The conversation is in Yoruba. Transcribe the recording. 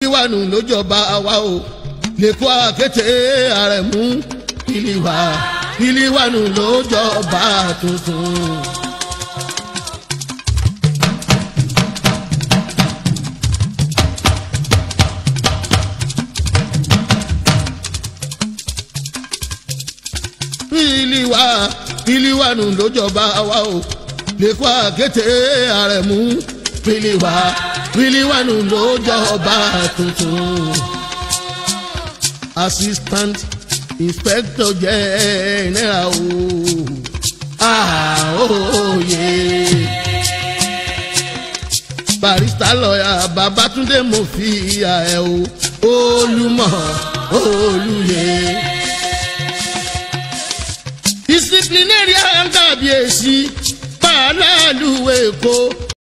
ìwànù ló jọba wa o lẹ́kọ́ àkété àrẹ̀mú ìlíwà ìlíwànù ló jọba tuntun. ìlíwà ìlíwànù ló jọba wa o lẹ́kọ́ àkété àrẹ̀mú ìlíwà ìlíwànù ló jọba tuntun assistant inspector general o àhóyè barista lọ́yà babatunde mo fi ìyá ẹ̀ o olùmọ̀ olùyẹ. disciplinary kábíyèsí pàálàlú èkó